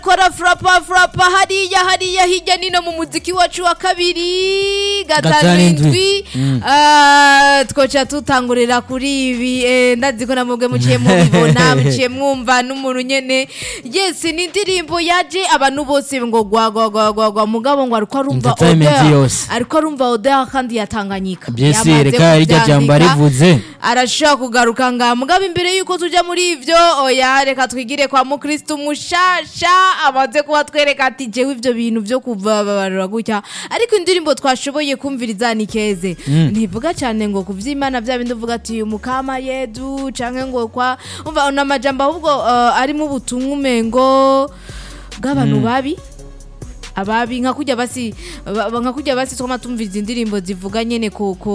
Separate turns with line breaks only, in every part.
kora frapa frapa hariya hariya hirya nino mu muziki wacu wa kabiri gatanu
Gatanu indwi.
indwi
Mm.
Ah, twoca tutangurira kuri ibi eh, ndazi ko namubwe muciye mubibona muciye mwumva n'umuntu nyene yes ni indirimbo yaje abantu bose ngo gwa gwa gwa gwa gwa mugabo ngo ariko arumva
Entertainment
odeur
yose.
ariko arumva odeur kandi yatanganyika
byese
Yamaze
reka rirya jambo
kuvyandika
rivuze
arashobora kugaruka nga mugabo imbere yuko tuja muri ivyo oya reka twigire kwa mukristu mushasha amaze kuba twereka ati jewe ivyo bintu vyo kuvabarura gutya ariko indirimbo twashoboye kumviriza ni keze ntivuga cyane ngo kuvyimana vya bindi uvuga ati umukama yedu canke ngo kwa umva n'amajambo ahubwo uh, arimo ubutumwa umengo bw'abantu babi ababi nka kujya basi ba- ba- nka kujya basi twama tumviriza indirimbo zivuga nyene ku ku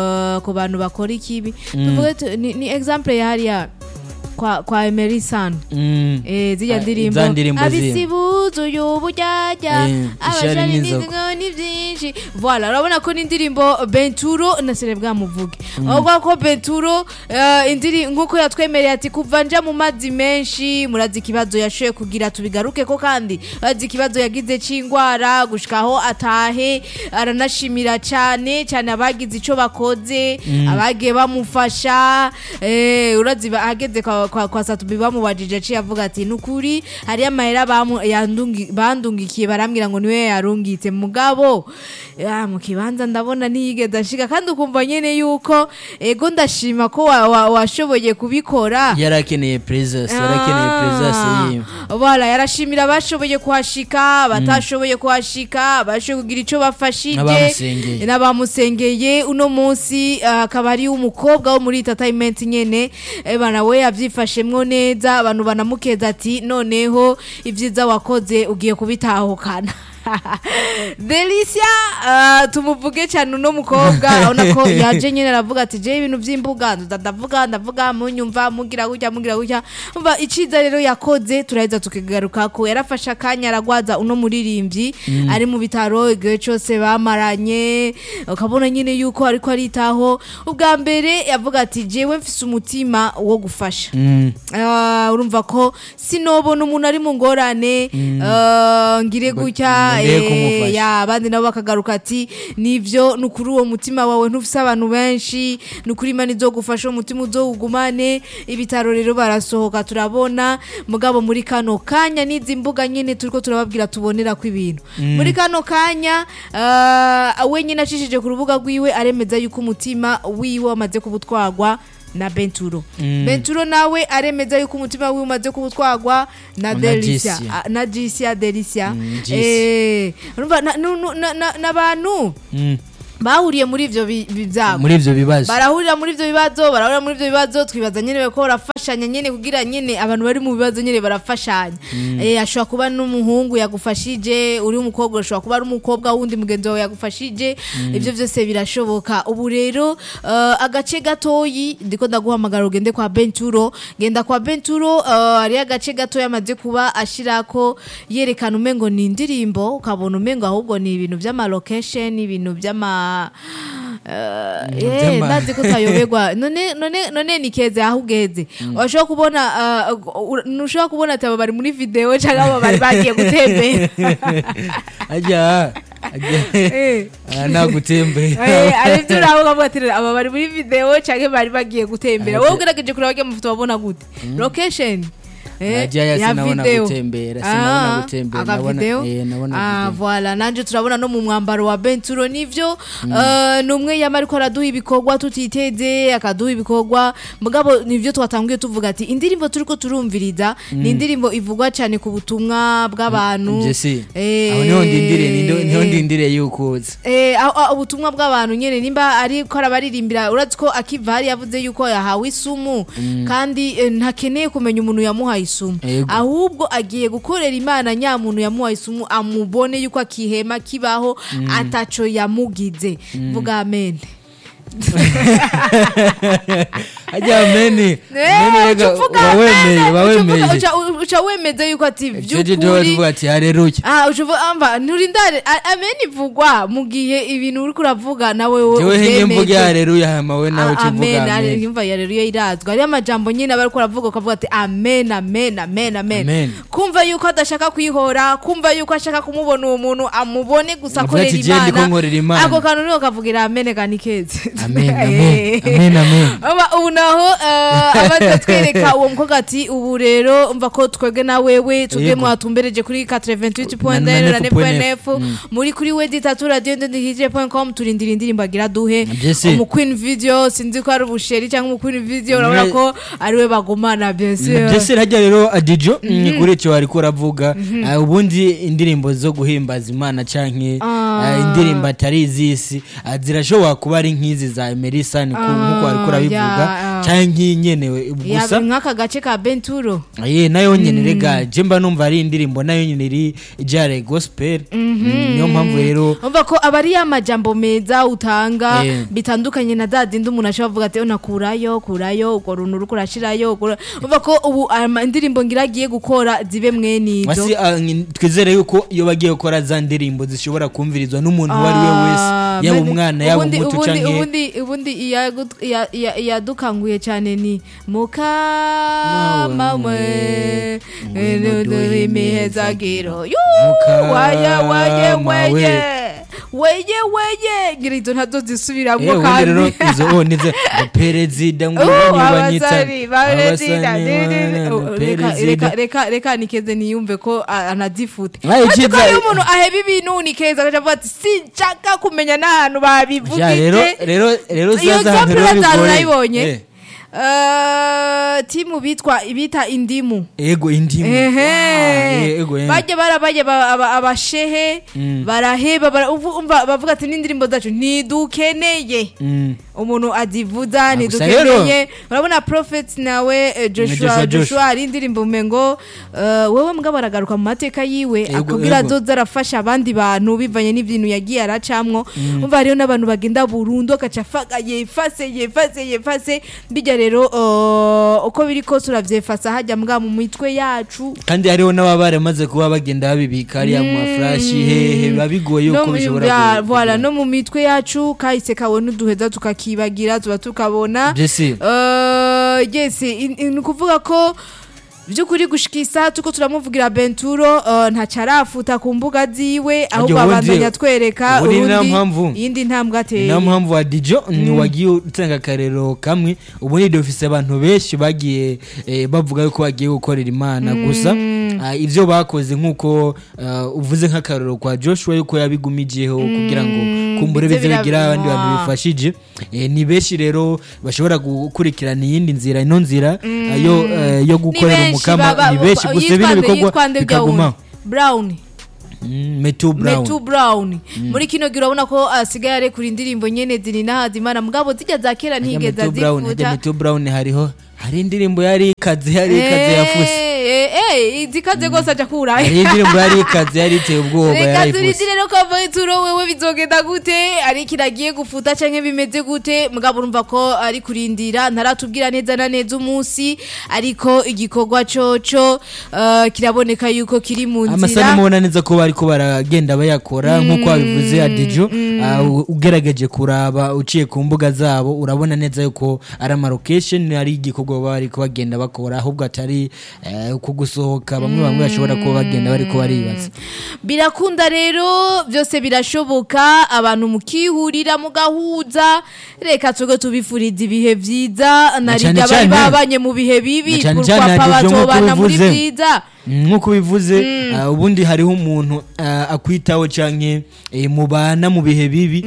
ku bantu bakora ikibi tuvuge tu- ni, ni example ya hariya kwa kwa Emery San
Mm.
eh zijya
Ah,
ndirimbo
za ndirimbo zihe?
abisibuzu y'ubujyajya
Eh, ishari
abashari
n'inzoga.
n'inzoga ni byinshi voilà urabona ko n'indirimbo Benturo na Celebwa muvuge ahubwo ko Benturo eh, indiri nkuko yatwemereye ati kuva nja mu mazi menshi murazi ikibazo yashoye kugira tubigaruke ko kandi bazi ikibazo yagize c'ingwara gushikaho atahe aranashimira cyane cyane abagize ico bakoze abagiye bamufasha eh, urazi ba- ahageze kwa, kwa, kwa Satubi bamubajije aciye avuga ati nukuri hari amahera bamu- yandungi- bandungikiye barambwira ngo niwe yarungitse mugabo ya, mu kibanza ndabona ntiyigeze ashika kandi ukumva nyene yuko ego ndashima ko wa- wa- washoboye kubikora
yarakeneye presence yarakeneye presence yiwe
Voilà, yarashimira abashoboye kuhashika abatashoboye kuhashika abashoboye kugira ico bafashije
N'abamusengeye.
n'abamusengeye uno munsi ah, akaba ari umukobwa wo muri entertainment nyene eh, bana we yavyifashemwo neza abantu banamukeza ati noneho ivyiza wakoze ugiye kubitahukana Delicia uh, tumuvuge cyane uno mukobwa abona ko yaje nyine aravuga ati je ibintu by'imbuga nda- ndavuga ndavuga munyumva mugira gutya mugira gutya umva iciza rero yakoze turaheza tukigaruka ko yarafashe akanya aragwaza uno muririmbyi ari mu bitaro igihe cyose bamaranye ukabona nyine yuko ariko aritaho ubwa mbere yavuga ati jewe mfise umutima wo gufasha
Mm.
Ah, urumva ko sinobona umuntu ari mu ngorane ah, ngire
Ngo-
gutya
ngo ndeke
eh,
kumufasha.
ya abandi nabo bakagaruka ati nivyo ni ukuri uwo mutima wawe ntufise abantu benshi ni ukuri imana izogufasha uwo mutima uzowugumane ibitaro rero barasohoka turabona mugabo muri kano kanya n'izi mbuga nyine turiko turababwira tubonera ko ibintu muri kano kanya ah, we nyine acishije ku rubuga rwiwe aremeza yuko umutima wiwe wamaze kubutwagwa na Benturo. Benturo nawe aremeza yuko umutima wiwe umaze kubutwagwa na
Na
Delicia.
Jisia.
Ah, na Jisia Delicia.
Mm, Jisia.
Eh, urumva na- nu- nu- na- na- n'abantu
Mm.
bahuriye muri ivyo bi- bi- vyago
muri ivyo bibazo
barahurira muri ivyo bibazo barahurira muri ivyo bibazo twibaza nyene ko barafashanya nyene kugira nyene abantu bari mu bibazo nyene barafashanya eh ashobora kuba n'umuhungu yagufashije uri umukobwa ashobora kuba ari umukobwa wundi mugenzi wawe yagufashije ivyo vyose birashoboka ubu rero eh, agace gatoyi ndiko ndaguhamagara ugende kwa Benturo genda kwa Benturo eh, hari agace gatoyi amaze kuba ashirako yerekana umengo ni indirimbo ukabona umengo ahubwo ni ibintu vy'ama location ibintu vy'ama eh, eh,
Vy'ama-
ndazi ko utayoberwa none none none ni keze aho ugeze urashobora kubona uh, ur- ntushobora kubona ati aba bari muri video cyangwa aba bari bagiye gutembera
ajya ajya
Eh.
Ah, nagutembera
Eh, ari byo uraho ukavuga ati aba bari muri video cyangwa bari bagiye gutembera wowe ugerageje kureba bajya mafoto wabona gute location Eh,
Ajya ya sinabona
video.
gutembera, sinabona
Ah,
gutembera,
aka
nabona-
video?
eh, nabona
Ah,
video.
voilà nanje turabona no mu mwambaro wa Benturo nivyo eh, ni umwe yama ariko araduha ibikorwa tutiteze akaduha ibikorwa mugabo nivyo twatanguye tuvuga ati indirimbo turiko turumviriza ni indirimbo ivugwa cyane ku butumwa bw'abantu
jesi
Eh,
aho niho ndindire niho- niho ndindire yuko uza
Eh, aho- aho ubutumwa bw'abantu nyene nimba ariko arabaririmbira urazi ko akiva hari yavuze yuko yahawe isumu kandi eh, ntakeneye kumenya umuntu yamuhaye isumu
Yego.
ahubwo agiye gukorera imana nyamuntu yamuhaye isumu amubone yuko akihema kibaho ataco yamugize vuga amen
ajya meni meni
Eh,
rega
uca uvuga
uba
amen,
wemeye uba
uca uvuga-
wemeye
uca- uca wemeza yuko ati
jeje jewe
vy'ukuri
tuvuga ati hareruya
Ah, ucuva amba nturindare a- amen ivugwa mu gihe ibintu uriko uravuga nawe wowe
jewe hinge mvuge
uvyemeze.
hareruya hama we nawe
Ah,
uca uvuga
amen ari-
amen
yumva yareruye irazwa ariyo amajambo nyine aba ariko aravuga ukavuga ati amen amen amen amen
Amen.
kumva yuko adashaka kwihora kumva yuko ashaka kumubona uwo muntu amubone gusa
Avuga ati,
akorera
"Je ndiko nkorera
imana
Imana."
ako kantu niho kavugira amen kani keze
Amen, amen, amen, amen.
Aba- ubu naho eh, abaza twereka uwo mukobwa ati ubu rero umva ko twebwe na wewe twebwe
Yego.
mwatumbereje kuri 88.9
Na- na
na
nefu point
9.9 muri kuri we ditatu radio ndendihije.com turindira indirimbo agira duhe
Byese.
umu Queen video sinzi ko ari ubusheri cyangwa umu Queen video urabona
Ne-
ko ari we bagumana bien sûr
byese hajya rero adijo ni kuri icyo wari uravuga Ah, ubundi indirimbo zo guhimbaza imana canke
Ah.
ah, indirimbo atari iz'isi ah, zirashobora kuba ari nk'izi za emerisa nkuko wari urabivuga
ya, ah.
canke nyenewe gusa
ya nk'aka gace ka Benturo
ye nayo nyene rega je mba numva ari indirimbo nayo nyene iri ijare gospel Mm, niyo mpamvu rero
umva ko aba ari ya majambo meza utanga
Eh.
bitandukanye na za zindi umuntu ashobora kuvuga ati nakurayo kurayo urwo runtu uriko urashirayo ukura-" umva ko ubu ama indirimbo ngira agiye gukora zibe mwene izo
Wasi, ah, ngi- twizere yuko iyo bagiye gukora za ndirimbo zishobora kumvirizwa n'umuntu uwo ari we wese
Ah,
yaba
mani-
umwana yaba
ubundi-
umuto
ubundi-
canke
ubundi ubundi iyagu- iya- iya- iyadukanguye cyane ni mukama mwe
duhe
imihezagiro
Mukama
waya waye
we.
weye weye weye ngira izo ntazo zisubiramwo
Eh, ubundi rero
kandi
izo oh nize perezida ngo
Oh,
banyita
abasari barezida
abasani
reka
perezida
reka reka nikeze niyumve ko a- anazifute
Aye,
Ati ko
iciza-
iyo umuntu aheba ibintu nikeza agaca avuga ati sinshaka kumenya n'ahantu
Ja, rero
babivugije
rero rero
iyo
zaza ahantu
example
rero
batanu
bigoye.
nayibonye
Eh,
Eh, timu bitwa bita indimu
ego indimu Wow, eh, ego
ehe
eh.
bajya barabaye aba- aba- abashehe baraheba bara- uvu- umva bavuga ati n'indirimbo zacu ntidukeneye
Mm.
umuntu azivuza
gusa
ntidukeneye urabona prophet nawe eh,
Joshua,
joshua
Joshua.
joshua ari indirimbo umengo eh, wewe mbwa baragaruka mu mateka yiwe
Ego,
akubwira
ego.
azoza arafasha abandi bantu bivanye n'ibintu yagiye aracamwo umva hariho n'abantu bagenda burundu agaca afaga yefase yefase yefase bijya rero eh, uko biri kose uravyefasa hajya mbwa mu mitwe yacu
kandi hariho n'ababa baramaze kuba bagenda babibika hariya mu mafurashi hehe biba bigoye
no
yuko
mu-
bishobora
ya,
ku-
voilà, no mu mitwe yacu kahise kabona uduheza tukakibagira tuba tukabona
Jesse.
Eh, yes in- in- ni ukuvuga ko by'ukuri gushika isaha tuko turamuvugira benturo eh, ntacyo arafuta ku mbuga ziwe ahubwo
ubundi-
abandanya twereka
ubundi ni nta
urundi
mpamvu.
iyindi ntambwe ateye
niyo mpamvu wa dijo ni wagiye utanga akarero kamwe ubundi dufise abantu benshi bagiye eh, bavuga yuko bagiye gukorera imana gusa ah, ivyo bakoze nk'uko ah, uvuze nk'akarero kwa joshua yuko yabigumijeho kugira ngo kumbure
bize
bize bigira
biraba-
abandi bantu
Ah.
bifashije Eh, ni benshi rero bashobora gukurikirana iyindi nzira ino nzira ah, yo eh, yo
Ni
gukorera
benshi
umukama
baba-
ni benshi
ba-
gusa
yitwa
bino
nde-
bikorwa
yitwa nde ujya wundi?
bikagumaho
brown
Mm, metu brown
metu brown muri kino gihe urabona ko asigaye arekura indirimbo nyene ziri n'ahazimana mugabo zijya za kera
Hajya
ntigeze
Metu Brown, hajya
azifuta
Metu Brown hariho hari indirimbo yari ikaze yari ikaze yafuse
Eh, eh, eh, zikaze rwose aja kurayo
hari indirimbo yari ikaze yari iteye ubwoba
reka
yarayifuse
turindire rero ko avayituro wewe bizogenda gute ari kiragiye gufuta canke bimeze gute mugabo urumva ko ari kurindira ntaratubwira neza na neza umunsi ariko igikorwa coco eh, kiraboneka yuko kiri mu
amasanamu
nzira
ubona neza ko bariko baragenda bayakora nk'uko wabivuze adijo ah, u- ugerageje kuraba uciye ku mbuga zabo urabona neza yuko ari amarokesheni ari igikorwa baba bariko bagenda bakora ahubwo atari eh, uko gusohoka bamwe bamwe bashobora kuba bagenda bariko baribaza
birakunda rero byose birashoboka abantu mukihurira mugahuza reka tuge tubifuriza ibihe vyiza
Na
narirya
cane
bari
cane-
babanye mu bihe bibi
na cane
pourquoi
cane
pas
Adijo nk'uko
bazobana muri
bivuze.
vyiza
Mm, nk'uko bivuze ah, ubundi hariho umuntu ah, akwitaho canke eh, mubana mu bihe bibi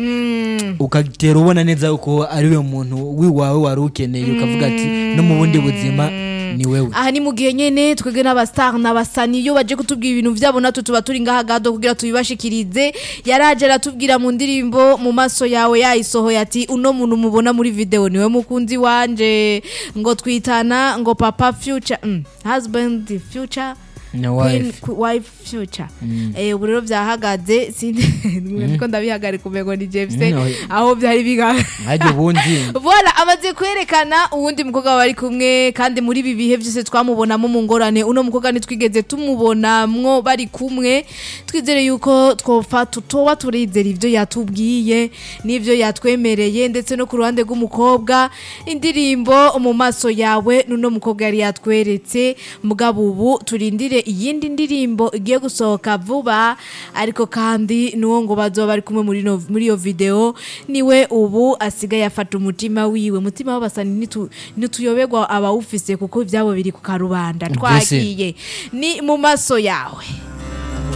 ugatera ubona neza yuko ari we muntu wiwawe wari ukeneye ukavuga ati no mu bundi buzima ni wewe
aha ni mu gihe nyene twebwe n'abastar n'abasani iyo baje kutubwira ibintu vyabo natwe tuba turi ngaha gado kugira tubibashikirize yaraje aratubwira mu ndirimbo mu maso yawe yayisohoye ati uno muntu mubona muri video niwe mukunzi wanje ngo twitana ngo papa future mm, husband future
Na
Queen-
wife.
Qu- wife future Eh, ubu rero byahagaze sindi ko ndabihagarika umengo ni James
Mm, oya.
aho byari biga
hajya ubundi
Voilà, amaze kwerekana uwundi mukobwa bari kumwe kandi muri ibi bihe byose twamubonamo mu ngorane uno mukobwa ntitwigeze tumubonamwo bari kumwe twizere yuko twofa tutoba turizera ibyo yatubwiye n'ibyo yatwemereye ndetse no ku ruhande rw'umukobwa indirimbo mu maso yawe n'uno mukobwa yari yatweretse mugabo ubu turindire iyindi ndirimbo igiye gusohoka vuba ariko kandi n'uwo ngo bazoba bari kumwe muri no- muri iyo video niwe ubu asigaye afata umutima wiwe umutima w'abasani nitu- nituyoberwa abawufise kuko ibyabo biri ku karubanda
Mbese.
twagiye ni mu maso yawe